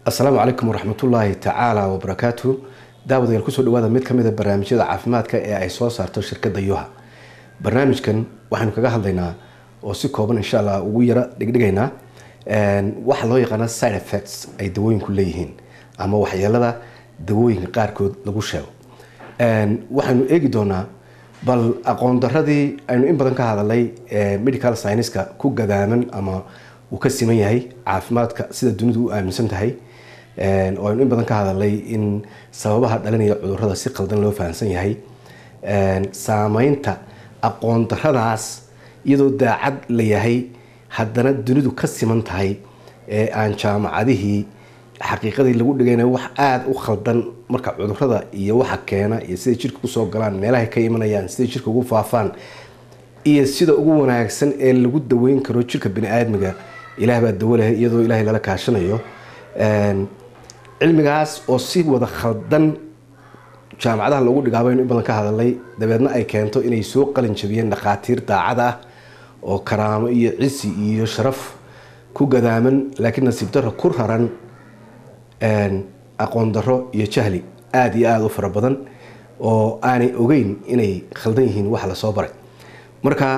asalaamu calaykum waraxmatullaahi tacaala wabarakaatu daawadayaal kusoo dhawaada mid kamid a barnaamijyada caafimaadka ee ay soo saarto shirkadda yuha barnaamijkan waxaynu kaga hadlaynaa oo si kooban insha allah ugu yara dhigdhigaynaa waxa loo yaqaana side effects ay dawooyinku leeyihiin ama waxyeelada dawooyinka qaarkood lagu sheego waxaynu eegi doonaa bal aqoon daradii aynu in badan ka hadalay medical scienska ku gadaaman ama uu ka siman yahay caafimaadka sida dunidu u aaminsan tahay oo aynu in badan ka hadalay in sababaha dhalinaya cudurada si qaldan loo fahamsan yahay saameynta aqoon daradaas iyadoo daacad la yahay haddana dunidu ka siman tahay ee aan jaamacadihii xaqiiqadii lagu dhigayna wax aada u khaldan marka cudurada iyo waxa keena iyo siday jirka kusoo galaan meelahay ka imanayaan siday jirka ugu faafaan iyo sida ugu wanaagsan ee lagu daweyn karo jirka bani-aadmiga ilaah baa dawo leh iyadoo ilaahay lala kaashanayo cilmigaas oo si wada khaldan jaamacadaha lagu dhigaabaynu in badan ka hadalay dabeedna ay keento inay soo qalin jabiyeen dhakhaatiir daacad ah oo karaamo iyo cisi iyo sharaf ku gadaaman laakiin nasiib darro ku raran aqoon darro iyo jahli aada iyo aada u fara badan oo aanay ogeyn inay khaldan yihiin waxa lasoo baray marka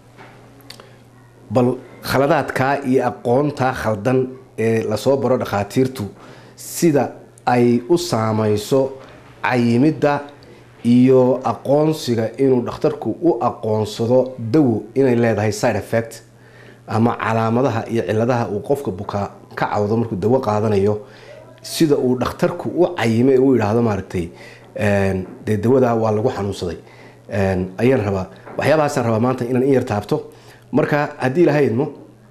bal khaladaadkaa iyo aqoontaa khaldan ee lasoo baro dhakhaatiirtu sida ay u saameyso cayimidda iyo aqoonsiga inuu dhakhtarku u aqoonsado dawo inay leedahay side effect ama calaamadaha iyo ciladaha uu qofka bukaa ka cawdo markuu dawo qaadanayo sida uu dhakhtarku u cayime u yidhaahdo maaragtay dee dawadaa waa lagu xanuunsaday ayaan rabaa waxyaabahaasaan rabaa maanta inaan in yar taabto marka haddii ilaha idmo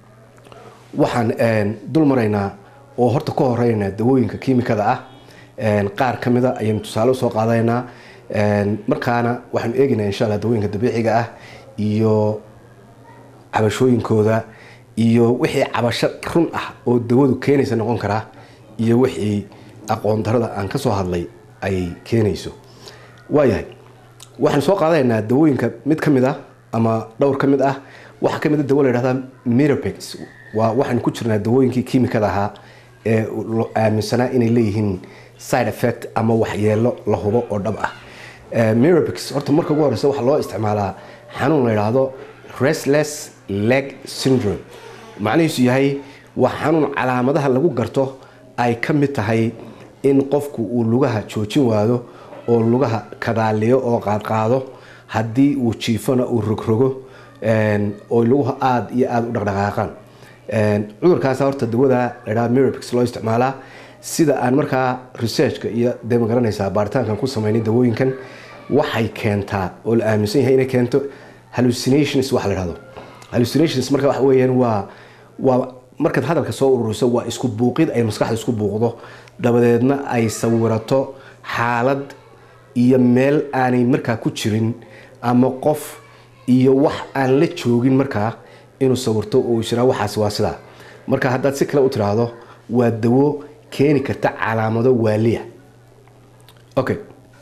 waxaan dul maraynaa oo horta ka horeynaa dawooyinka kiimikada ah qaar ka mida ayaynu tusaale usoo qaadanaynaa markaana waxaanu eegaynaa insha alla dawooyinka dabiiciga ah iyo cabashooyinkooda iyo wixii cabasho run ah oo dawadu keenaysa noqon karaa iyo wixii aqoon darada aan ka soo hadlay ay keenayso waayahay waxaanu soo qaadanaynaa dawooyinka mid ka mid ah ama dhowr ka mid ah waxaa ka mid a dawo la yhahdaa mirapex waa waxaanu ku jirnaa dawooyinkii kiimikada ahaa ee aaminsanaa inay leeyihiin side effect ama waxyeelo la hubo oo dhab ah mirapex horta marka ugu horeysa waxaa loo isticmaalaa xanuun la yidhaahdo restless leg syndrome macnihiisu yahay waa xanuun calaamadaha lagu garto ay ka mid tahay in qofku uu lugaha joojin waado oo lugaha kadaaliyo oo qaadqaado haddii uu jiifona uu rogrogo oo luguha aada iyo aada u dhaqdhaqaaqaan cudurkaas horta dawada ladhaa mirapex loo isticmaalaa sida aan markaa researchka iyo dee ma garanaysaa baaritaankan ku sameynay dawooyinkan waxay keentaa oo la aaminsan yahay inay keento hallucinations waxa la dhahdo hallucinations marka waxa weeyaan waa waa markaad hadalka soo ururiso waa isku buuqid ay maskaxda isku buuqdo dabadeedna ay sawirato xaalad iyo meel aanay markaa ku jirin ama qof iyo wax aan la joogin markaa inuu sawirto oo jiraa waxaas waa sidaa marka haddaad si kale u tiraahdo waa dawo keeni karta calaamado waaliya okay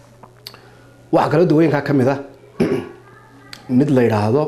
waxaa kaloo dawooyinkaa ka mid ah mid la yidhaahdo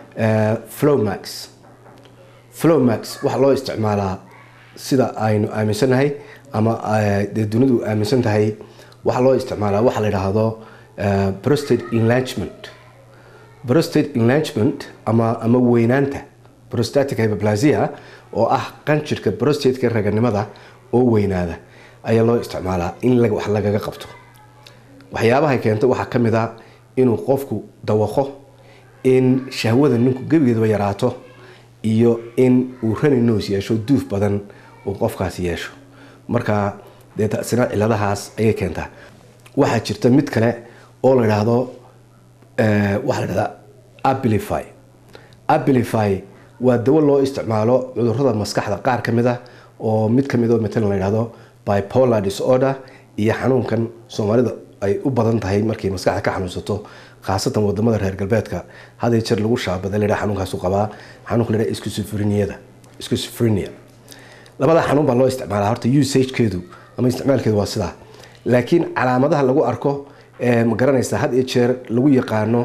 flowmax flowmax waxaa loo isticmaalaa sida aynu aaminsannahay ama dee dunidu aaminsan tahay waxaa loo isticmaalaa waxaa la yidhaahdo prostate enlargement prostate enlargement ama ama weynaanta prostatic hyperplasia oo ah qanjirka prostateka raganimada oo weynaada ayaa loo isticmaalaa in wax lagaga qabto waxyaabahay keento waxaa ka mid a inuu qofku dawaqo in shahwada ninku gebigeedaba yaraato iyo in uu rani noos yeesho duuf badan uu qofkaasi yeesho marka dee tasina ciladahaas ayay keentaa waxaa jirta mid kale oo la idhaahdo waxaa la dhahdaa abilify abilify waa dawo loo isticmaalo cudurada maskaxda qaar ka mid ah oo mid ka mid oo matalan la yidhahdo bipolar disorder iyo xanuunkan soomaalida ay u badan tahay markay maskaxda ka xanuunsato khaasatan wadamada reer galbeedka haday jeer lagu shaabada la xanuunkaasu qabaa xanuunka la yidhaha schizophreniada schizophrenia labada xanuun baa loo isticmaalaa horta usagekeedu ama isticmaalkeedu waa sidaa laakiin calaamadaha lagu arko ma garanaysa had iyo jeer lagu yaqaano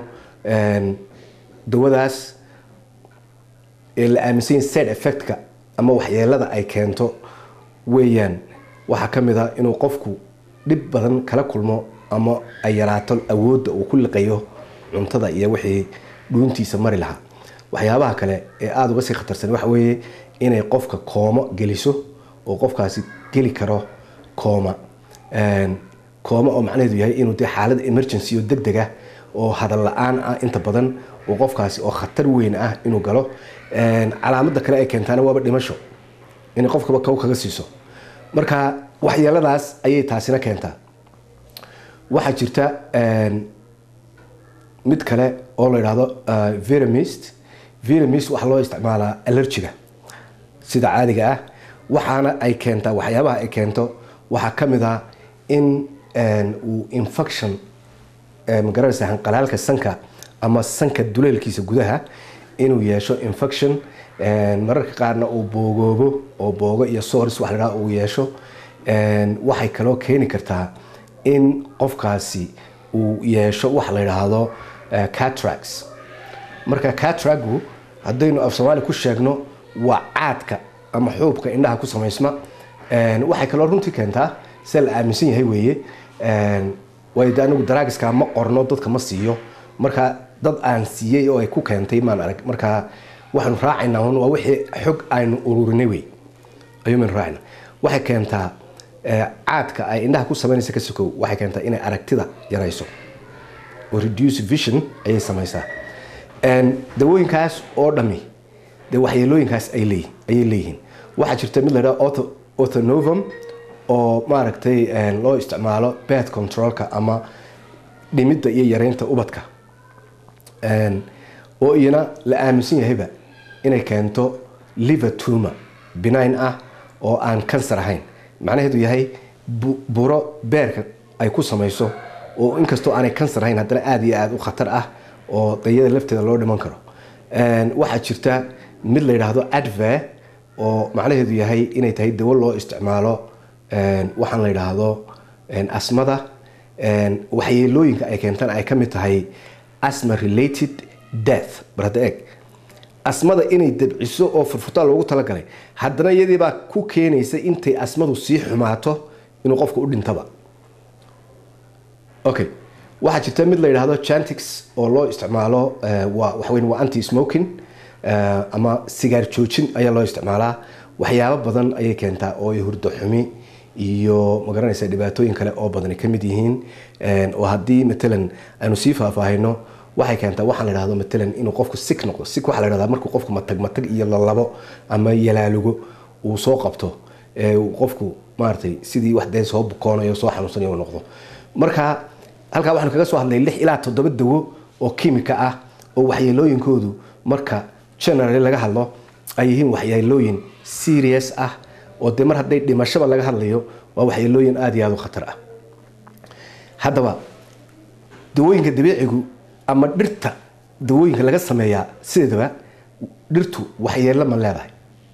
dawadaas ee la aaminsan yahay side effectka ama waxyeelada ay keento weeyaan waxaa ka mid a inuu qofku dhib badan kala kulmo ama ay yaraato awoodda uu ku liqayo cuntada iyo wixii dhuuntiisa mari lahaa waxyaabaha kale ee aada uga sii khatarsan waxa weeye inay qofka koomo geliso oo qofkaasi geli karo kooma kooma oo macnaheedu yahay inuu dee xaalad emergency oo deg deg ah oo hadal la-aan ah inta badan oo qofkaasi oo khatar weyn ah inuu galo calaamada kale ay keentaana waaba dhimasho inay qofkaba kow kaga siiso marka waxyeeladaas ayay taasina keentaa waxaa jirta mid kale oo la idhaahdo veramist veramist waxaa loo isticmaalaa allergiga sida caadiga ah waxaana ay keentaa waxyaabaha ay keento waxaa ka mid ah in uu infection magaranaysa hanqalaalka sanka ama sanka duleelkiisa gudaha inuu yeesho infection mararka qaarna uu boogoobo oo boogo iyo sors wax ladhaha uu yeesho waxay kaloo keeni kartaa in qofkaasi uu yeesho wax la yidhaahdo catrax marka catragu haddaynu af soomaali ku sheegno waa caadka ama xuubka indhaha ku samaysma waxay kaloo runtii keentaa sida la aaminsan yahay weeye waayo de anigu daraagiska ma qorno dadka ma siiyo marka dad aan siiyey oo ay ku keentay maan arag marka waxaanu raacaynaa un waa wixii xog aynu ururinay wey ayuumaynu raacayna waxay keentaa caadka ay indhaha ku samaynaysa ka sokow waxay keentaa inay aragtida yarayso oo reduce vision ayay samaysaa dawooyinkaas oo dhami dee waxyeelooyinkaas ay leeyihin ayay leeyihiin waxaa jirta mid la yidhaha orthonovum oo maaragtay loo isticmaalo bed controlka ama dhimidda iyo yareynta ubadka oo iyana la aaminsan yahayba inay keento liver tumor benign ah oo aan kansar ahayn macnaheedu yahay buro beerka ay ku samayso oo inkastoo aanay kansar ahayn haddana aada iyo aada u khatar ah oo dayada lafteeda loo dhiman karo waxaa jirta mid la yidhaahdo adve oo macnaheedu yahay inay tahay dawo loo isticmaalo waxaan la yidhaahdo asmada waxyeelooyinka ay keentaan ay ka mid tahay asma related death barhadda eeg asmada inay dabciso oo furfurtaan loogu talagalay haddana iyadiibaa ku keenaysa intay asmadu sii xumaato inuu qofka u dhintaba okay waxaa jirta mid la yidhaahdo chantix oo loo isticmaalo waa waxaweyn waa anti smoking ama sigaar joojin ayaa loo isticmaalaa waxyaabo badan ayay keentaa oo ay hurdo xumi iyo magaranaysa dhibaatooyin kale oo badan ka mid yihiin oo haddii matalan aynu sii faahfaahino waxay keentaa waxaan la dhahdo matalan inuu qofku sik noqdo sik waxaa la dhahdaa markuu qofku matag matag iyo lalabo ama yalaalugo uu soo qabto qofku maaragtay sidii wax dee soo bukoonayo soo xanuunsanayo uu noqdo marka halkaa waxaanu kaga soo hadlay lix ilaa toddoba dawo oo kimika ah oo waxyeelooyinkoodu marka generally laga hadlo ay yihiin waxyeelooyin serious ah oo dee mar hadday dhimashaba laga hadlayo waa waxyeelooyin aada iyo aada u khatar ah haddaba dawooyinka dabiicigu ama dhirta dawooyinka laga sameeyaa sideedaba dhirtu waxyeello ma leedahay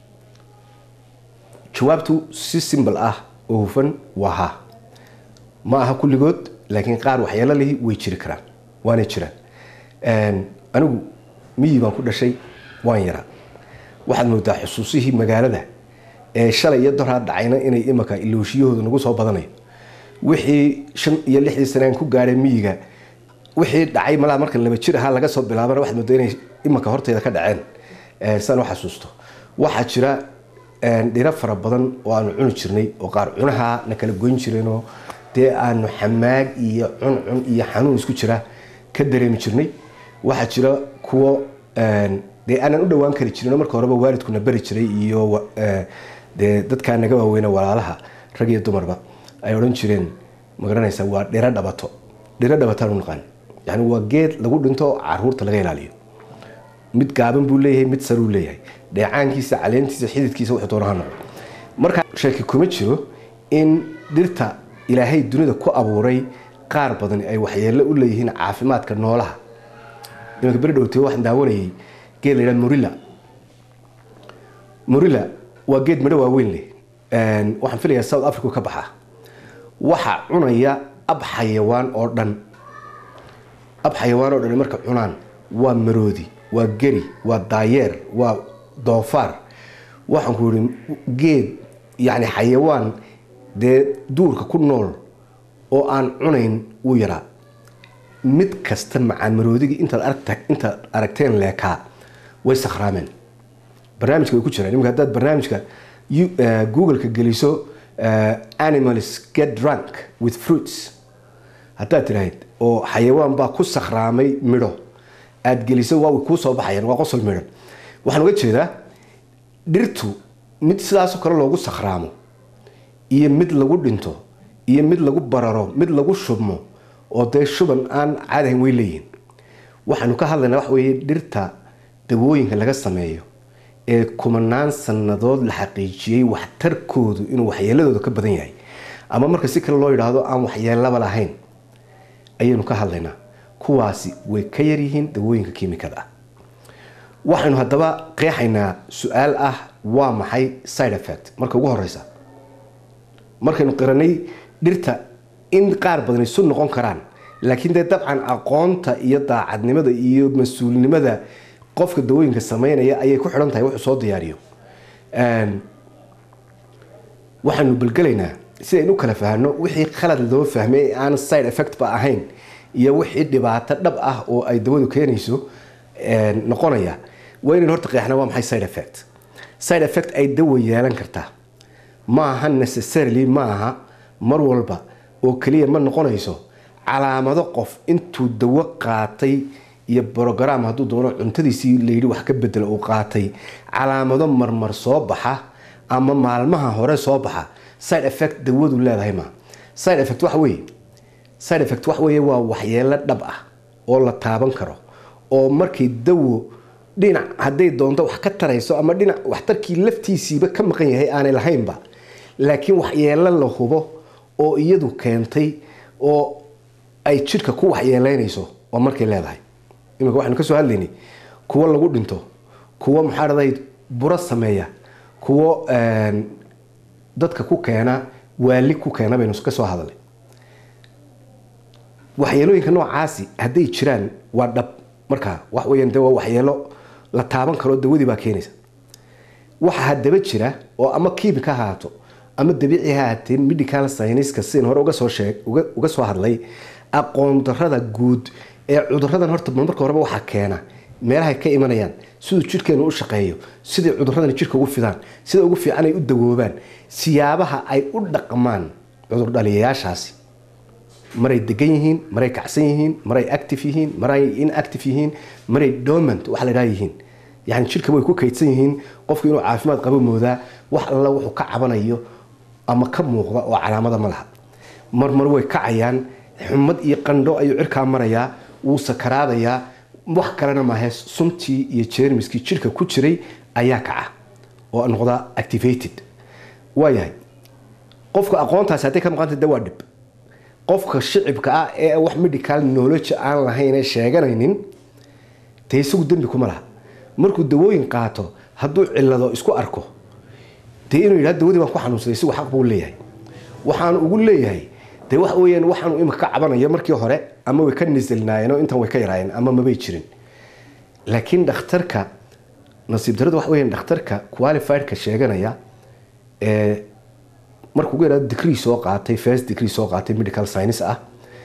jawaabtu si simbal ah oo hufan waa ha ma aha kulligood laakiin qaar waxyeelo lihi way jiri karaan waanay jiraan anigu miyi baan ku dhashay waan yaraa waxaad moodaa xusuusihii magaalada ee shalay iyo doraa dhacayna inay imaka ilooshiyahooda nagu soo badanayo wixii shan iyo lixdii sanaan ku gaadhay miyiga wixii dhacay malaa marka laba jir ahaa laga soo bilaabana waxaad moodaa inay imaka horteeda ka dhaceen saan u xasuusto waxaa jira dhiro fara badan oo aanu cuni jirnay oo qaar cunaha na kala goyn jireenoo dee aanu xamaag iyo cuncun iyo xanuun isku jira ka dareemi jirnay waxaa jira kuwo dee aanan u dhawaan kari jirin marka horeba waalidkuna bari jiray iyo dee dadkaa naga waaweyna walaalaha rag iyo dumarba ay odhan jireen magaranaysa waa dhiro dhabato dhiro dhabataan u naqaan yani waa geed lagu dhinto caruurta laga ilaaliyo mid gaaban buu leeyahay mid saruu leeyahay dheecaankiisa caleentiisa xididkiisa wuxuu doona ha noqdo marka sheeki kuma jiro in dhirta ilaahay dunida ku abuuray qaar badan ay waxyeello u leeyihiin caafimaadka noolaha imanka beri dhowtee waxaan daawanayay geed la yidhaha morilla morilla waa geed midho waaweyn leh waxaan filayaa south africa ka baxa waxa cunaya ab xayawaan oo dhan ab xayawaan oo dhan marka cunaan waa maroodi waa geri waa daayeer waa doofaar waxaan ku yihi geed yani xayawaan dee duurka ku nool oo aan cunayn wuu yaraa mid kasta macaanmaroodigii intaad aragta intaad aragteen leekaa way sakhraameen barnaamijka way ku jiraan imika haddaad barnaamijka google-ka geliso animals get drunk with fruits haddaad tidhaahid oo xayawaan baa ku sakhraamay midho aada geliso waa way kuu soo baxayaan waa qosol midhan waxaan uga jeedaa dhirtu mid sidaasoo kale loogu sakhraamo iyo mid lagu dhinto iyo mid lagu bararo mid lagu shubmo oo dee shuban aan caadahayn way leeyihin waxaanu ka hadlaynaa waxa weeye dhirta dawooyinka laga sameeyo ee kumanaan sannadood la xaqiijiyey waxtarkoodu inuu waxyeeladooda ka badan yahay ama marka si kale loo yidhaahdo aan waxyeelaba lahayn ayaynu ka hadlaynaa kuwaasi way ka yaryihiin dawooyinka kiimikada ah waxaynu haddaba qeexaynaa su-aal ah waa maxay side effect marka ugu horeysa markaynu qiranay dhirta in qaar badan isu noqon karaan laakiin dee dabcan aqoonta iyo daacadnimada iyo mas-uulnimada qofka dawooyinka sameynaya ayay ku xidhan tahay wuxuu soo diyaariyo waxaanu balgelaynaa si aynu u kala fahno wixii khalad loo fahmay ee aan side effect ba ahayn iyo wixii dhibaato dhab ah oo ay dawadu keenayso noqonaya waa inaynu horta qeexna waa maxay side effect side effect ay dawa yeelan kartaa ma aha necessarily ma aha mar walba oo keliya ma noqonayso calaamado qof intuu dawo qaatay iyo brogram hadduu doono cuntadiisii layidhi wax ka bedelo uu qaatay calaamado marmar soo baxa ama maalmaha hore soo baxa side effect dawadu leedahay ma side effect waxa weeye side effect waxa weeye waa waxyeelo dhab ah oo la taaban karo oo markay dawo dhinac hadday doonto wax ka tarayso ama dhinac waxtarkii laftiisiiba ka maqan yahay aanay lahaynba laakiin waxyeelo la hubo oo iyadu keentay oo ay jidhka ku waxyeeleynayso waa markay leedahay imika waxaynu kasoo hadlaynay kuwo lagu dhinto kuwo maxaa dhaday buro sameeya kuwo dadka ku keena waali ku keena baynu ka soo hadalay waxyeelooyinka noocaasi hadday jiraan waa dhab markaa wax weeyaan de waa waxyeelo la taaban karo dawadii baa keenaysa waxa haddaba jira oo ama kiimika ha haato ama dabiici ha haatee medical scienska sidan hore uga soo sheeg uga soo hadlay aqoon darada guud ee cuduradan horta marka horeba waxaa keena meelahay ka imanayaan siduu jidhkeenu u shaqeeyo siday cuduradani jidhka ugu fidaan sida ugu fiican ay u dawoobaan siyaabaha ay u dhaqmaan cudurdhaliyayaashaasi maray degan yihiin maray kacsan yihiin maray active yihiin maray inactive yihiin maray dormant wax la dhaha yihiin yani jidhka way ku kaydsan yihiin qofku inuu caafimaad qabo moodaa wax alla wuxuu ka cabanayo ama ka muuqda oo calaamada ma laha marmar way kacayaan xumad iyo qandho ayuu cirkaa marayaa wuu sakaraadayaa wax kalena maahe suntii iyo jermiskii jidhka ku jiray ayaa kaca oo noqda activated waayahay qofka aqoontaasi hadday ka maqanta de waa dhib qofka shicibka ah ee wax medical knowledge aan lahayn ee sheeganaynin dee isagu dembi kuma laha markuu dawooyin qaato hadduu cilado isku arko dee inuu yidhahdo dawadii baan ku xanuunsaday isigu xaq buu leeyahay waxaanu ugu leeyahay dee waxa weeyaan waxaanu imika ka cabanayo markii hore ama way ka nisilnaayeen oo intan way ka yaraayeen ama mabay jirin laakiin dhakhtarka nasiib daradu waxa weeyaan dhakhtarka qualifiedka sheeganaya ee markuu ugu yidhahdo degree soo qaatay first degree soo qaatay medical science ah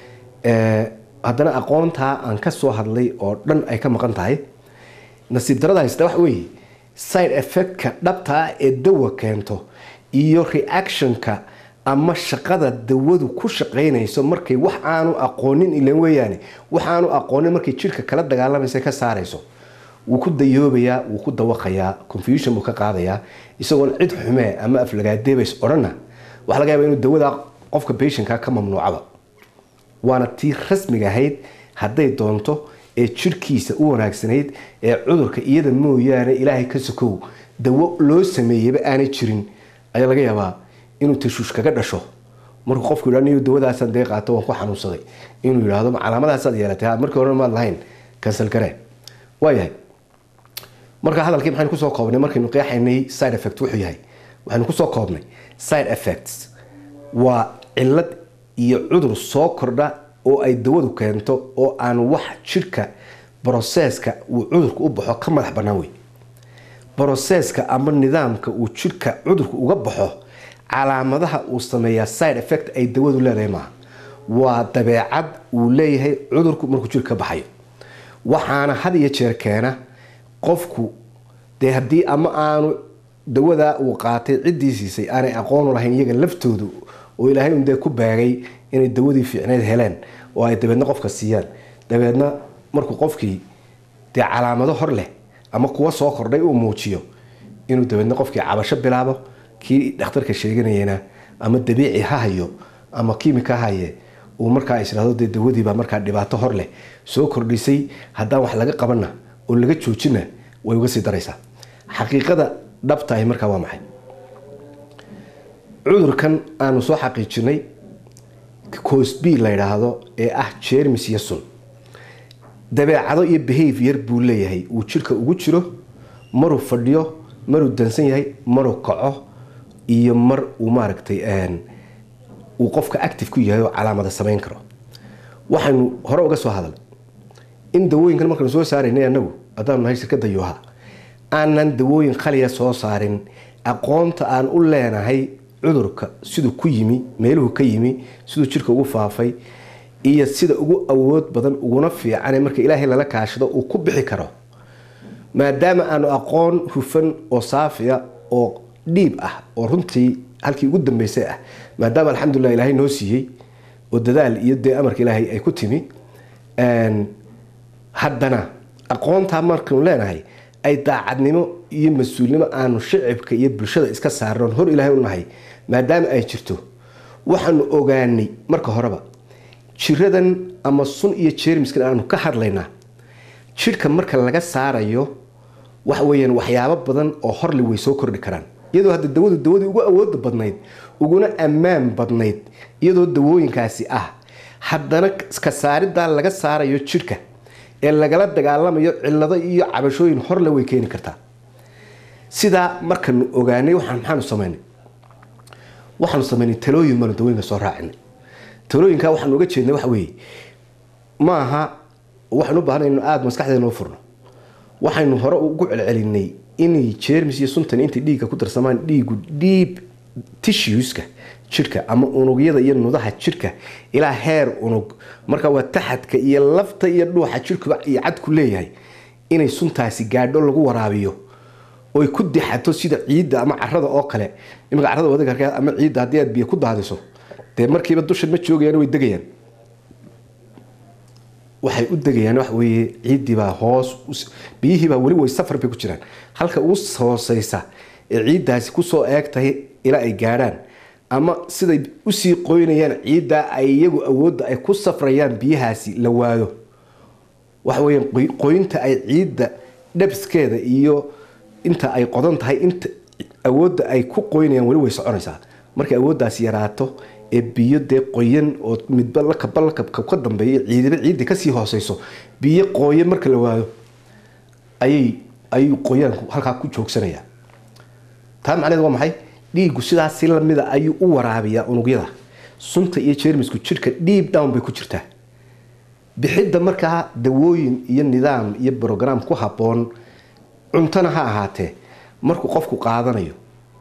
haddana aqoontaa aan ka soo hadlay oo dhan ay ka maqan tahay nasiib darada haysta waxa weeye side effectka dhabta ah ee dawa keento iyo reactionka ama shaqada dawadu ku shaqaynayso markay wax aanu aqoonin ilan weeyaane wax aanu aqoonin markay jidhka kala dagaalamaysa ka saarayso wuu ku dayoobayaa wuu ku dawaqayaa confusion buu ka qaadayaa isagoon cid xumee ama aflagaadeebays odhanna waxaa laga yaaba inuu dawada qofka patientka ka mamnuucaba waana tii rasmiga ahayd hadday doonto ee jidhkiisa u wanaagsanayd ee cudurka iyada mooyaane ilaahay ka sokow dawo loo sameeyeyba aanay jirin ayaa laga yaabaa inuu tashuush kaga dhasho markuu qofku yidhah niyo dawadaasaan dee qaato waan ku xanuunsaday inuu yidhaahdo calaamadaasaad yeelatay markii horena maad lahayn kansal garee waayahay marka hadalkii maxaynu kusoo koobnay markaynu qeexaynay side effect wuxuu yahay waxaynu kusoo koobnay side effects waa cilad iyo cudur soo kordha oo ay dawadu keento oo aan wax jidhka broseska uu cudurku u baxo ka madax bannaan wey broseska ama nidaamka uu jidhka cudurku uga baxo calaamadaha uu sameeyaa side effect ay dawadu leedahay maaha waa dabeecad uu leeyahay cudurku markuu jirka ka baxayo waxaana had iyo jeer keena qofku dee haddii ama aanu dawadaa uu qaatay ciddii siisay aanay aqoonu lahayn iyaga laftoodu oo ilaahay un dee ku baagay inay dawadii fiicneyd heleen oo ay dabeedna qofka siiyaan dabeedna markuu qofkii dee calaamado hor leh ama kuwa soo kordhay uu muujiyo inuu dabeedna qofkii cabasho bilaabo kii dhakhtarka sheeganayena ama dabiici ha hayo ama kiimika ha haye uu markaa israado dee dawadiibaa markaa dhibaato hor leh soo kordhisay haddaan wax laga qabanna oo laga joojina way uga sii daraysaa xaqiiqada dhabtahi markaa waa maxay cudurkan aanu soo xaqiijinay cosb la yidhaahdo ee ah jermis iyo sun dabeecado iyo behavior buu leeyahay uu jirka ugu jiro maruu fadhiyo maruu dansan yahay maruu kaco iyo mar uu maaragtay uu qofka active ku yahay oo calaamada samayn karo waxaynu hore uga soo hadalnay in dawooyinkan markaynu soo saaraynay anagu haddaanu nahay shirkadda yuha aanan dawooyin khaliya soo saarin aqoonta aan u leenahay cudurka siduu ku yimi meeluhu ka yimi siduu jirka ugu faafay iyo sida ugu awood badan uguna fiican marka ilaahay lala kaashado uu ku bixi karo maadaama aanu aqoon hufan oo saafiya oo dhiib ah oo runtii halkii ugu dambeysay ah maadaama alxamdulilah ilaahay noo siiyey oo dadaal iyo dee amarka ilaahay ay ku timi haddana aqoontaa markanu leenahay ay daacadnimo iyo mas-uulnimo aanu shicibka iyo bulshada iska saarnoon hor ilaahay u nahay maadaama ay jirto waxaanu ogaanay marka horeba jiradan ama sun iyo jermiskan aanu ka hadlaynaa jidhka marka laga saarayo waxa weyaan waxyaabo badan oo horle way soo kordhi karaan iyadoo hadda dawadu dawadii ugu awooda badnayd uguna ammaan badnayd iyadoo dawooyinkaasi ah haddana ka saaridaa laga saarayo jidhka ee lagala dagaalamayo cilado iyo cabashooyin horle way keeni kartaa sidaa markanu ogaanay maxaanu samaynay waxaanu samaynay talooyin baanu dawooyinka soo raacinay talooyinka waxaanu uga jeednay waxa weeye maaha waxaanu u baahnay inu aada maskaxdeena u furno waxaynu hore ugu celcelinay inay jermis iyo suntan intay dhiigga ku darsamaan dhiigu dhiib tissueska jidhka ama unugyada iyo nudaha jidhka ilaa heer unug marka waa taxadka iyo lafta iyo dhuuxa jidhkuba iyo cadku leeyahay inay suntaasi gaadho lagu waraabiyo oy ku dixato sida ciidda ama carada oo kale imika carada wadagarka ama ciidda haddii aad biyo ku daadiso dee markiiba dushan ma joogayaan way degayaan waxay u degayaan waxa weeye ciiddiibaa hoos biyihiibaa weli way safar bay ku jiraan halka ugu hooseysa ee ciiddaasi kusoo eeg tahay ilaa ay gaadhaan ama siday usii qoynayaan ciiddaa ay iyagu awoodda ay ku safrayaan biyahaasi la waayo waxa weyaan qoynta ay ciidda dhabskeeda iyo inta ay qodan tahay inta awoodda ay ku qoynayaan weli way soconaysaa markay awooddaasi yaraato ee biyo dee qoyan oo midba lakaba lakabka ka dambeeya ciidiba ciidda kasii hooseyso biyo qooyan marka la waayo ayay ayuu qoyaanku halkaa ku joogsanaya taa macneed waa maxay dhiiggu sidaas si lamida ayuu u waraabiyaa unugyada sunta iyo jermisku jidhka dhiib down bay ku jirtaa bixidda markaa dawooyin iyo nidaam iyo brograam ku habboon cuntona ha ahaatee markuu qofku qaadanayo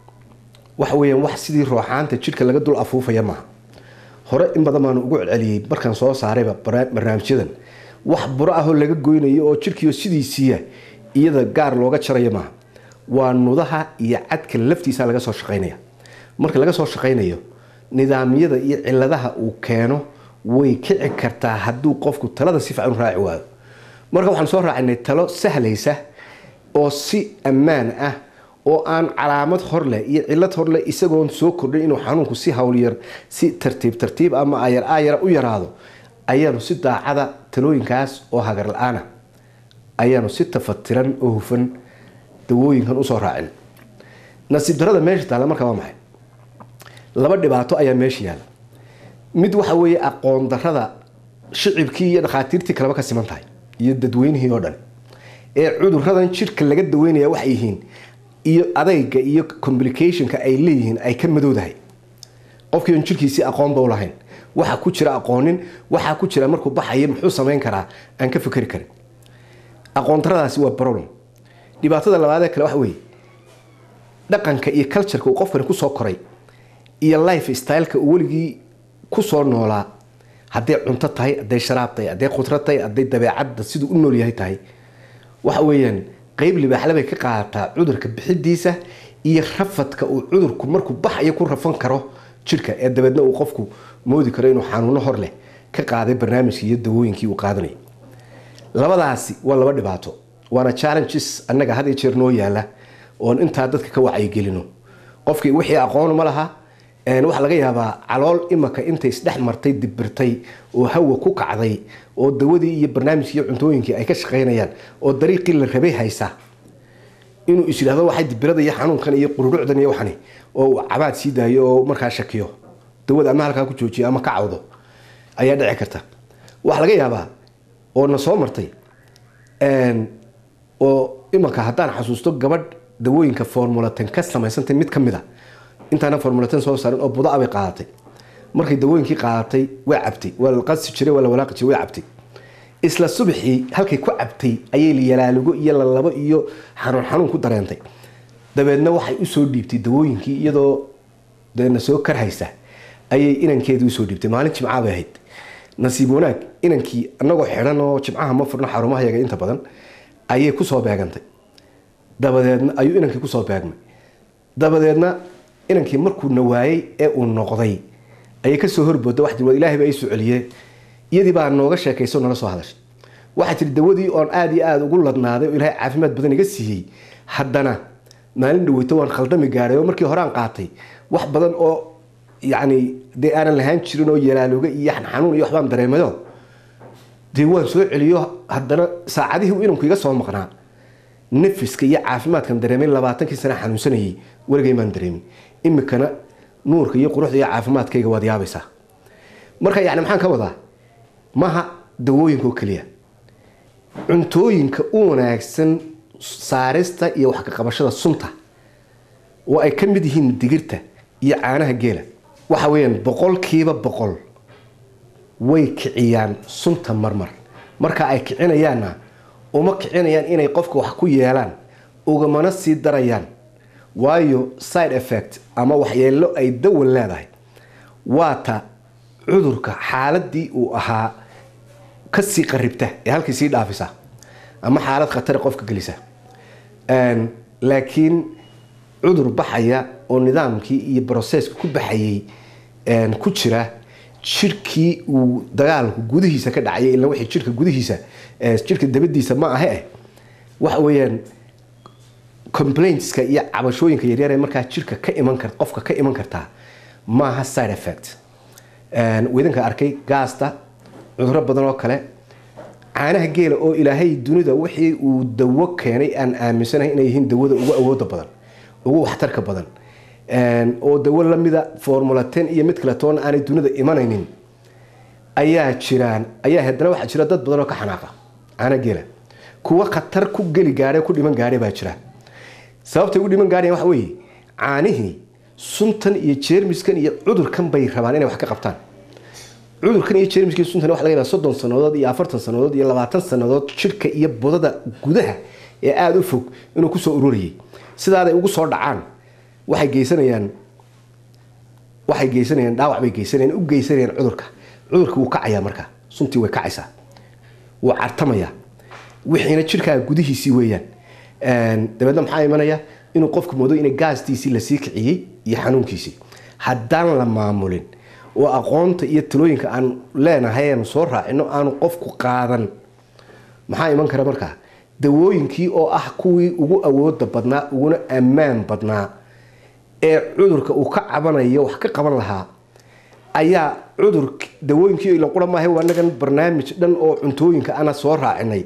waxa weyaan wax sidii rooxaanta jidhka laga dul afuufaya maaha hore in badan baanu ugu celceliyey markaan soo saarayba barnaamijyadan wax buro ahoo laga goynayo oo jidhkiio sidiisiiya iyada gaar looga jarayo maaha waa nudaha iyo cadka laftiisa laga soo shaqaynaya marka laga soo shaqaynayo nidaamyada iyo ciladaha uu keeno way kici kartaa hadduu qofku talada si fiican u raaci waayo marka waxaan soo raacinay talo sahlaysa oo si ammaan ah oo aan calaamad horleh iyo cilad horleh isagoon soo kordhin inuu xanuunku si howlyar si tartiib tartiib ama ayar ayara u yaraado ayaanu si daacada talooyinkaas oo hagar la-aana ayaanu si tafatiran oo hufan dawooyinkan usoo raacin nasiib darada meesha taalla marka waa maxay laba dhibaato ayaa meesha yaalla mid waxa weeye aqoon darada shicibkii iyo dhakhaatiirtii kaleba ka siman tahay iyo dadweynihii oo dhan ee cuduradan jidhka laga daweynaya waxay yihiin iyo adayga iyo complicationka ay leeyihiin ay ka madowdahay qofkii on jirkiisii aqoonba u lahayn waxaa ku jira aqoonin waxaa ku jira markuu baxayo muxuu samayn karaa aan ka fikeri karin aqoon daradaasi waa problem dhibaatada labaadee kale waxa weeye dhaqanka iyo cultureka uu qofkani kusoo koray iyo life styleka uu weligii kusoo noolaa hadday cunto tahay hadday sharaab tahay hadday khudra tahay hadday dabeecadda siduu u nool yahay tahay waxa weeyaan qeyb libaaxle bay ka qaadataa cudurka bixidiisa iyo rafadka uu cudurku markuu baxayo ku rafan karo jirka ee dabeedna uu qofku moodi karo inuu xanuuno hor leh ka qaaday barnaamijkii iyo dawooyinkii uu qaadanayay labadaasi waa laba dhibaato waana challenges annaga had iyo jeer noo yaala oon intaa dadka ka wacyigelino qofkii wixii aqoon ma laha waxaa laga yaabaa calool imaka intay isdhex martay dibirtay oo hawa ku kacday oo dawadii iyo barnaamijkii iyo cuntooyinkii ay ka shaqaynayaan oo dariiqii la rabay haysa inuu is yidhahdo waxay dibirada iyo xanuunkan iyo qururucdan iyo waxani oo cabaad sii daayo oo markaa shakiyo dawada ama halkaa ku joojiyo ama ka cawdo ayaa dhici karta waxaa laga yaabaa oo na soo martay oo imanka haddaan xasuusto gabadh dawooyinka formulaten ka samaysantay mid ka mid a intaana formulaten soo saarin oo budaa bay qaadatay markay dawooyinkii qaadatay way cabtay waa la qasi jiray waa la walaaqi jiray way cabtay isla subaxii halkay ku cabtay ayay layalaalugo iyo lalabo iyo xanuun xanuun ku dareentay dabeedna waxay usoo dhiibtay dawooyinkii iyadoo deena soo karhaysa ayay inankeedii usoo dhiibtay maalin jimcaa bay ahayd nasiib wanaag inankii anagoo xidhan oo jimcaha ma furno xarumaha yaga inta badan ayay kusoo beegantay dabadeedna ayuu inankii kusoo beegmay dabadeedna inankii markuu nawaayey ee uu noqday ayay kasoo horbooda wax tii ilaahay baa ii soo celiyee iyadii baa nooga sheekayso nala soo hadashay waxaa tiri dawadii oon aada iyo aada ugu ladnaaday oo ilaahay caafimaad badan iga siiyey haddana maalin dhaweyto waan khaldami gaadhay oo markii horaan qaatay wax badan oo yacni dee aanan lahaan jirin oo yalaalooga iyo xanuun iyo waxbaan dareemayo dee waan soo celiyo haddana saacadihii uu inanku iga soo maqnaa nafiska iyo caafimaadkan dareemay labaatankii sana xanuunsanayay weligay maan dareemin imikana nuurka iyo quruxda iyo caafimaadkayga waad yaabaysaa marka yani maxaan ka wadaa maha dawooyinka oo keliya cuntooyinka u wanaagsan saarista iyo wax ka qabashada sunta oo ay ka mid yihiin digirta iyo caanaha geela waxa weeyaan boqolkiiba boqol way kiciyaan sunta marmar marka ay kicinayaanna uma kicinayaan inay qofka wax ku yeelaan ugamana sii darayaan waayo side effect ama waxyeelo ay dawan leedahay waata cudurka xaaladii uu ahaa kasii qaribta ee halkii sii dhaafisa ama xaalad khatara qofka gelisa laakiin cudur baxaya oo nidaamkii iyo broseska ku baxayay ku jira jirkii uu dagaalku gudihiisa ka dhacay ila wixii jirka gudihiisa jirka dabadiisa ma ahe eh waxa weeyaan complaintska iyo cabashooyinka yaryar ee markaa jirka ka iman kar qofka ka iman kartaa maaha side effect widinka arkay gaasta cuduro badan oo kale caanaha geela oo ilaahay dunida wixii uu dawo keenay aan aaminsanahay inay yihiin dawada ugu awooda badan ugu waxtarka badan oo dawo lamida formula ten iyo mid kale toona aanay dunida imanaynin ayaa jiraan ayaa haddana waxaa jira dad badan oo ka xanaaqa caanaha geela kuwa khatar ku geli gaadhay ku dhiman gaadhay baa jira sababtay ugu dhiman gaadhayan waxa weeye caanihii suntan iyo jeermiskan iyo cudurkan bay rabaan inay wax ka qabtaan cudurkan iyo jeermiskan iyo suntan waxa laga yaabaa soddon sannadood iyo afartan sannadood iyo labaatan sannadood jirka iyo budada gudaha ee aada u fog inuu kusoo ururayay sidaaday ugu soo dhacaan waxay geysanayaan waxay geysanayaan dhaawac bay geysanayaan u geysanayaan cudurka cudurka wuu kacayaa markaa suntii way kacaysaa wuu cartamayaa wixiina jirkaaga gudihiisii weeyaan dabeedna maxaa imanaya inuu qofku moodo inay gaastiisii lasii kiciyey iyo xanuunkiisii haddaan la maamulin oo aqoonta iyo talooyinka aan leenahay aanu soo raacino aanu qofku qaadan maxaa iman kara markaa dawooyinkii oo ah kuwii ugu awooda badnaa uguna ammaan badnaa ee cudurka uu ka cabanayo wax ka qaban lahaa ayaa cudur dawooyinkii ila qura maahay anagan barnaamij dhan oo cuntooyinka ana soo raacinay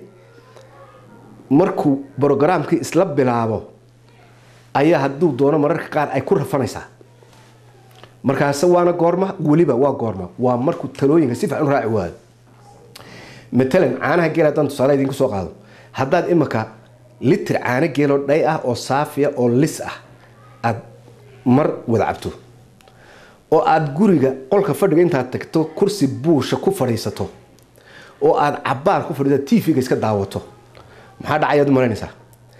markuu brogaraamkii isla bilaabo ayaa hadduu doono mararka qaar ay ku rafanaysaa markaase waana goorma weliba waa goorma waa markuu talooyinka si fiican u raaci waayo matalan caanaha geel haddaan tusaale idinku soo qaado haddaad imika litir caano geeloo dhay ah oo saafiya oo lis ah aada mar wada cabto oo aada guriga qolka fadhiga intaad tagto kursi buusha ku fadhiisato oo aada cabaar ku fadhiisato tv-ga iska daawato maxaa dhacayaad u malaynaysaa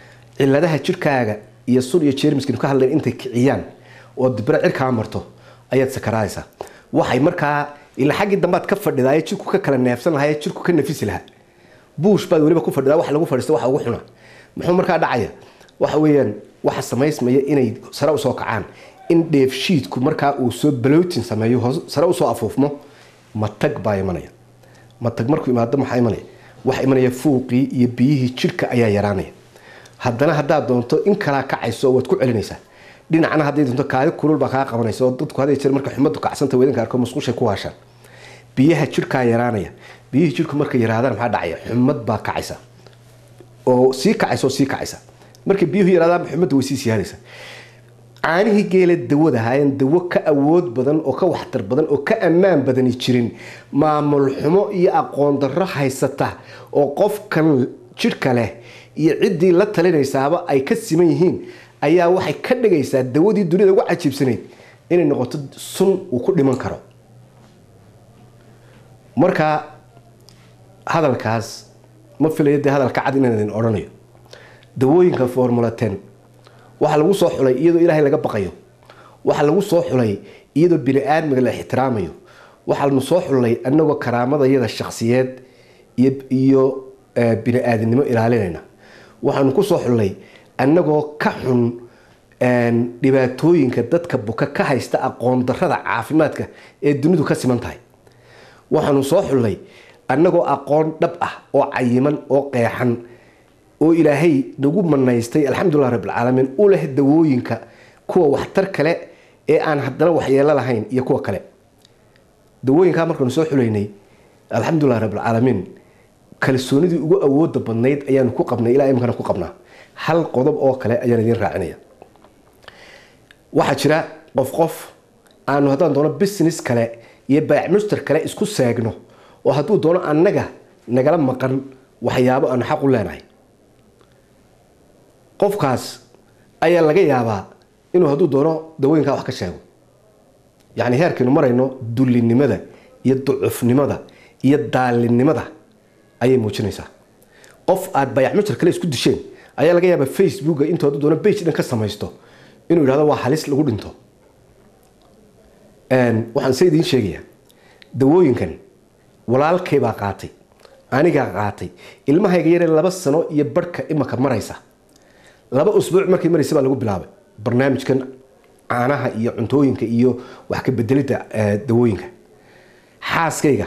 ciladaha jirkaaga iyo sun iyo jeermiskan ka hadlayn intay kiciyaan oo dibra cirkaa marto ayaad sakaraadaysaa waxay markaa ila xaggii dambaad ka fadhidaa ee jirku ka kala neefsan lahaa ee jirku ka nafisi lahaa buush baad weliba ku fadhidaa wax lagu fadhiista waxa ugu xuna muxuu markaa dhacaya waxa weeyaan waxa samaysmaya inay sare usoo kacaan in dheefshiidku markaa uu soo balootin sameeyo hoos sare usoo afuufmo matag baa imanaya matag markuu imaado maxaa imanaya waxa imanaya fuuqii iyo biyihii jirka ayaa yaraanaya haddana haddaad doonto in kalaa kacayso waad ku celinaysaa dhinacna hadday doonto kaadi kulul baa kaa qabanaysa oo dadku hadday jir marka xumadu kacsanta wedanka arko musqushay ku haashaan biyaha jirkaa yaraanaya biyihii jirku markay yaraadaan maxaa dhacaya xumad baa kacaysa oo sii kacaysa oo sii kacaysa markay biyuhu yaraadaan xumadda way sii siyaadaysa caanihii geela dawada ahaayeen dawo ka awood badan oo ka waxtar badan oo ka ammaan badani jirin maamul xumo iyo aqoon darro haysata oo qofkan jidhka leh iyo ciddii la talinaysaaba ay ka siman yihiin ayaa waxay ka dhigaysaa dawadii dunida ugu cajiibsanayd inay noqoto sun uu ku dhiman karo marka hadalkaas ma filayo dee hadalka cad inaan idin odhanayo dawooyinka formula ten waxaa lagu soo xulay iyadoo ilaahay laga baqayo waxaa lagu soo xulay iyadoo bini aadmiga la ixtiraamayo waxaanu soo xulnay anagoo karaamadayada shaksiyeed iyo bini aadamnimo ilaalinayna waxaanu ku soo xulnay annagoo ka xun dhibaatooyinka dadka buka ka haysta aqoon darrada caafimaadka ee dunidu ka siman tahay waxaanu soo xulnay annagoo aqoon dhab ah oo cayiman oo qeexan oo ilaahay nagu manaystay alxamdulilah rabbilcaalamiin u leh dawooyinka kuwa waxtar kale ee aan haddana waxyeelo lahayn iyo kuwa kale dawooyinkaa markaanu soo xulaynay alxamdulilah rabbilcaalamiin kalsoonidii ugu awooda badnayd ayaanu ku qabnay ilaa imkana ku qabnaa hal qodob oo kale ayaan idiin raacinaya waxaa jira qof qof aanu haddaan doono business kale iyo baac muster kale isku seegno oo hadduu doono annaga nagala maqan waxyaabo aanu xaq u leenahay qofkaas ayaa laga yaabaa inuu hadduu doono dawooyinkaa wax ka sheego yacni heerkaynu marayno dullinimada iyo ducufnimada iyo daalinimada ayay muujinaysaa qof aad bayac muster kale isku disheen ayaa laga yaabaa facebooka intuu hadduu doono bage dhan ka samaysto inuu yidhahdo waa halis lagu dhinto waxaan se idiin sheegayaa dawooyinkan walaalkay baa qaatay anigaa qaatay ilmahayga yaree laba sano iyo barhka imaka maraysa laba usbuuc markay maraysa baa lagu bilaabay barnaamijkan caanaha iyo cuntooyinka iyo wax ka bedelidda dawooyinka xaaskayga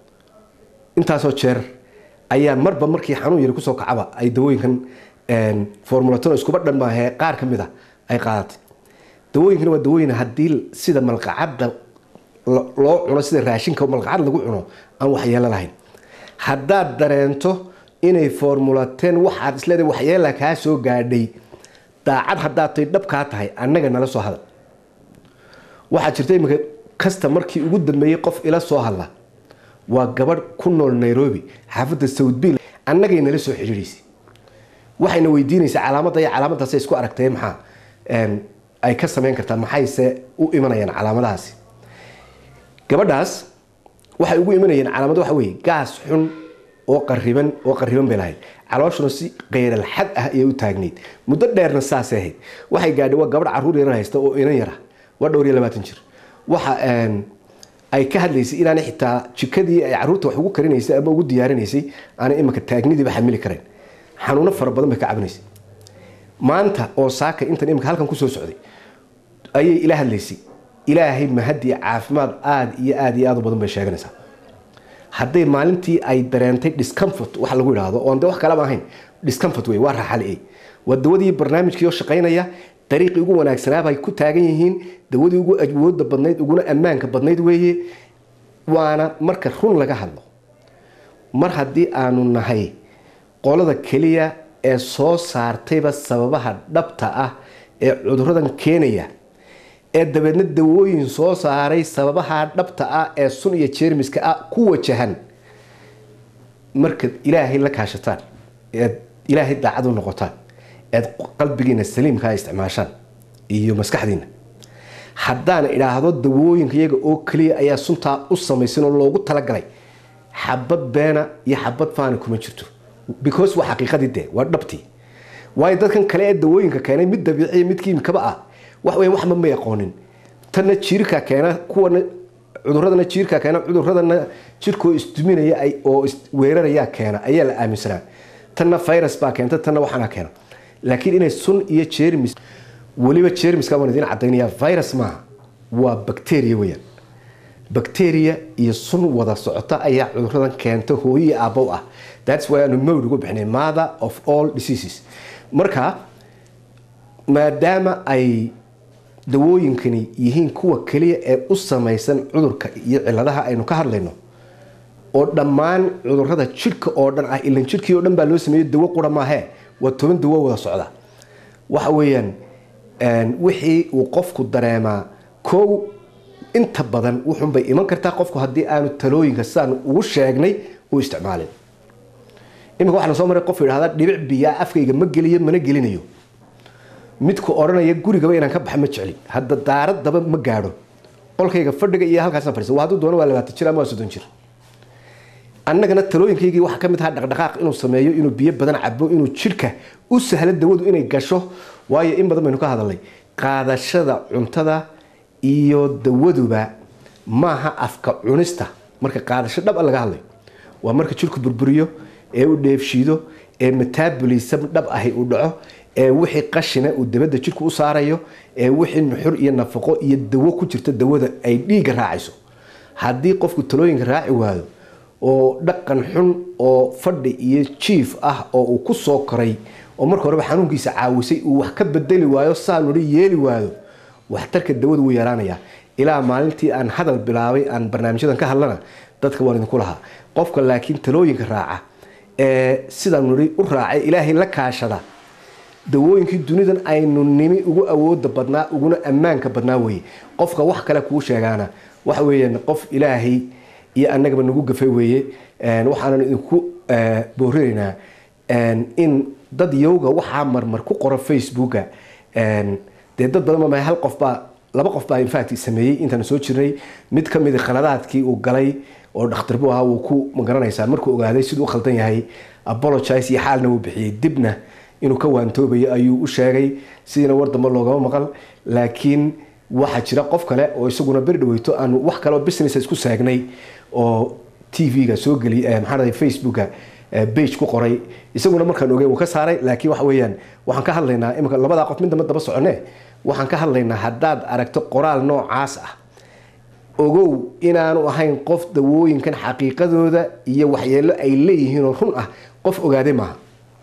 intaasoo jeer ayaa marba markii xanuun yari kusoo kacaba ay dawooyinkan formulaton iskuba dhan maahee qaar ka mid a ay qaadatay dawooyinkana waa dawooyin haddii sida malqacadda loo cuno sida raashinka malqacad lagu cuno aan waxyeelo lahayn haddaad dareento inay formulateen waxaad isleedahay waxyeela kaa soo gaadhay daacad haddaad tay dhabkaa tahay annaga nala soo hadal waxaa jirta iminka kasta markii ugu dambeeyey qof ila soo hadla waa gabadh ku nool nairobi xaafadda southbill annagay nala soo xidhiidhaysay waxayna weydiinaysaa calaamadda iyo calaamadaasay isku aragtay maxaa ay ka samayn kartaa maxayse u imanayaan calaamadahaasi gabadhaas waxay ugu imanayeen calaamado waxa weeye gaas xun oo qariban oo qariban bay lahayd calooshuna si qeyral xad ah ayay u taagnayd muddo dheerna saasay ahayd waxay gaadhay waa gabadh caruur yar haysta oo inan yara waa dhowr iyo labaatan jir waxa ay ka hadlaysay inaanay xitaa jikadii ay caruurta wax ugu karinaysay ama ugu diyaarinaysay aanay imanka taagnidiiba xamili karayn xanuuno fara badan bay ka cabinaysay maanta oo saaka intan imanka halkan kusoo socday ayay ila hadlaysay ilaahay mahadiya caafimaad aada iyo aada iyo aad u badan bay sheeganaysaa hadday maalintii ay dareentay discomfort waxa lagu yidhaahdo oon de wax kalaba ahayn discomfort wey waa raaxale waa dawadii barnaamijkii oo shaqaynaya dariiqii ugu wanaagsanaabay ku taagan yihiin dawadii ugu awooda badnayd uguna ammaanka badnayd weeye waana marka run laga hadlo mar haddii aanu nahay qolada keliya ee soo saartayba sababaha dhabta ah ee cuduradan keenaya ee dabeedna dawooyin soo saaray sababaha dhabta ah ee sun iyo jeermiska ah ku wajahan markaad ilaahay la kaashataan eed ilaahay daacad u noqotaan eed qalbigiina saliimkaa isticmaashaan iyo maskaxdiina haddaan idhaahdo dawooyinka iyaga oo keliya ayaa suntaa u samaysan oo loogu talagalay xabad beena iyo xabad faana kuma jirto because waa xaqiiqadii dee waa dhabtii waayo dadkan kale ee dawooyinka keenay mid dabiiciya mid kiimikaba ah wax wey waxba may aqoonin tanna jiirka keena kuwana cuduradana jiirka keena cuduradana jirkoo isduminaya oo weeraraya keena ayaa la aaminsanaa tanna virus baa keenta tanna waxaana keena laakiin inay sun iyo jermis weliba jermiska waan idiin cadaynaya virus maaha waa bacteria weyaan bacteria iyo sun wada socota ayaa cuduradan keenta hooyii aabow ah thats why aanu mowd ugu bixinay mother of all diseases marka maadaama ay dawooyinkani yihiin kuwa keliya ee u samaysan cudurka iyo ciladaha aynu ka hadlayno oo dhammaan cudurada jidhka oo dhan ah ilan jidhkii oo dhan baa loo sameeyey dawo qura maahee waa toban dawo wada socda waxa weeyaan wixii uu qofku dareemaa kow inta badan wuxunbay iman kartaa qofku haddii aanu talooyinka sidaan ugu sheegnay u isticmaalin iminka waxaana soo maray qof yidhahda dhibic biyaa afkayga ma geliyo mana gelinayo midku odhanaya gurigaba inaan ka baxa ma jeclin hadda daaradaba ma gaadho qolkayga fadhiga iyo halkaasaan fadhiisa waa hadduu doono waa labaatan jir ama waa soddon jir annagana talooyinkaygii waxaa ka mid ahaa dhaqdhaqaaq inuu sameeyo inuu biyo badan cabo inuu jidhka u sahlo dawadu inay gasho waayo in badan baynu ka hadalnay qaadashada cuntada iyo dawaduba maaha afka cunista marka qaadasho dhab a laga hadlayo waa marka jidhku burburiyo ee uu dheefshiido ee metabolism dhab ahi uu dhaco ee wixii qashina uu dabada jidhku u saarayo ee wixii nuxur iyo nafaqo iyo dawo ku jirta dawada ay dhiigga raacayso haddii qofku talooyinka raaci waayo oo dhaqan xun oo fadhi iyo jiif ah oo uu ku soo koray oo marka horeba xanuunkiisa caawisay uu wax ka bedeli waayo saanuri yeeli waayo waxtarka dawadu wuu yaraanayaa ilaa maalintii aan hadal bilaabay aan barnaamijyadan ka hadlana dadka waan idinku lahaa qofka laakiin talooyinka raaca ee sidaan nuri u raacay ilaahay la kaashada dawooyinkii dunidan aynu nimi ugu awooda badnaa uguna ammaanka badnaa weye qofka wax kale kuu sheegaana waxa weeyaan qof ilaahay iyo annagaba nagu gafay weeye waxaanan idinku boorinaynaa in dad yowga waxaa marmar ku qora facebooka dee dad badan ma hal qofbaa laba qof baa infact sameeyey intaan soo jirnay mid ka mid khaladaadkii uu galay oo dhakhtar buu ahaa wuu ku magaranaysaa markuu ogaaday siduu u khaldan yahay apologize iyo xaalna wuu bixiyey dibna inuu ka waantoobayo ayuu u sheegay sidiina war dambe loogama maqal laakiin waxaa jira qof kale oo isaguna beri dhaweyto aanu wax kaleo business isku saagnay oo t v-ga soo geli maxaa facebooka bage ku qoray isaguna markaan ogey wuu ka saaray laakiin waxa weeyaan waxaan ka hadlaynaa imika labadaa qof mid damba daba socone waxaan ka hadlaynaa haddaad aragto qoraal noocaas ah ogow inaanu ahayn qof dawooyinkan xaqiiqadooda iyo waxyeelo ay leeyihiinoo run ah qof ogaaday maaha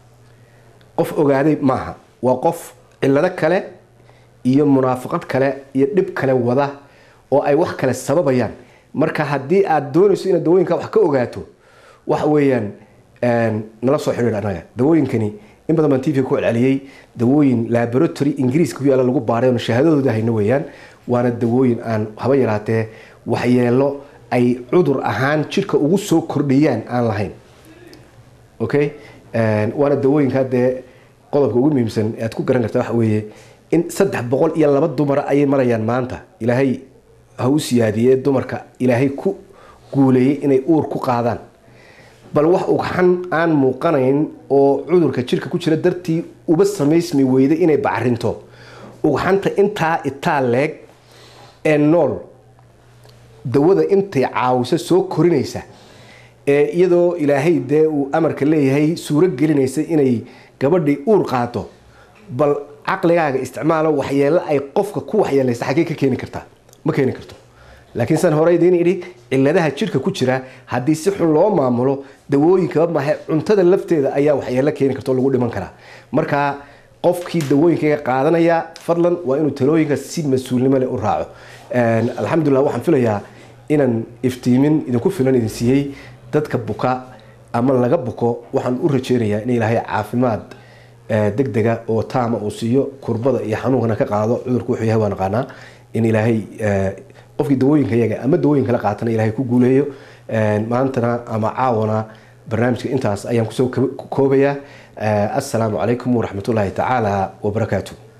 qof ogaaday maaha waa qof cillado kale iyo munaafaqad kale iyo dhib kale wada oo ay wax kale sababayaan marka haddii aad doonayso inaad dawooyinka wax ka ogaato waxa weeyaan nala soo xidhiir annaga dawooyinkani in badan baan tv ku celceliyey dawooyin laboratory ingiriiska ku yaalla lagu baaray oon shahaadadooda hayno weeyaan waana dawooyin aan haba yaraatee waxyeelo ay cudur ahaan jidhka ugu soo kordhiyaan aan lahayn okay waana dawooyinka dee qodobka ugu muhiimsan aad ku garan karta waxa weeye in saddex boqol iyo laba dumara ayay marayaan maanta ilaahay ha u siyaadiyee dumarka ilaahay ku guuleeyey inay uur ku qaadaan bal wax ugxan aan muuqanayn oo cudurka jirka ku jira dartii uba samaysmi weyday inay bacrinto ugxanta intaa itaa leeg ee nool dawada intay caawiso soo korinaysa ee iyadoo ilaahay dee uu amarka leeyahay suuro gelinaysa inay gabadhii uur qaado bal caqligaaga isticmaalo waxyeelo ay qofka ku waxyeelaysa xaggee ka keeni kartaa ma keeni karto laakiin san hore idiin idhi ciladaha jidhka ku jira haddii si xun loo maamulo dawooyinkaba maahe cuntada lafteeda ayaa waxyeelo keeni karta oo lagu dhiman karaa marka qofkii dawooyinkaga qaadanaya fadlan waa inuu talooyinka si mas-uulnimo leh u raaco alxamdulilah waxaan filayaa inaan iftiimin idinku filan idin siiyey dadka buka ama laga buko waxaan u rajeynayaa in ilaahay caafimaad deg dega oo taama uu siiyo kurbada iyo xanuunkana ka qaado cudurku wuxuu yahay waa naqaanaa in ilaahay qofkii dawooyinka yaga ama dawooyin kala qaatana ilaahay ku guuleeyo maantana ama caawana barnaamijka intaas ayaan kusoo koobayaa assalaamu calaykum waraxmatullaahi tacaala wabarakaatu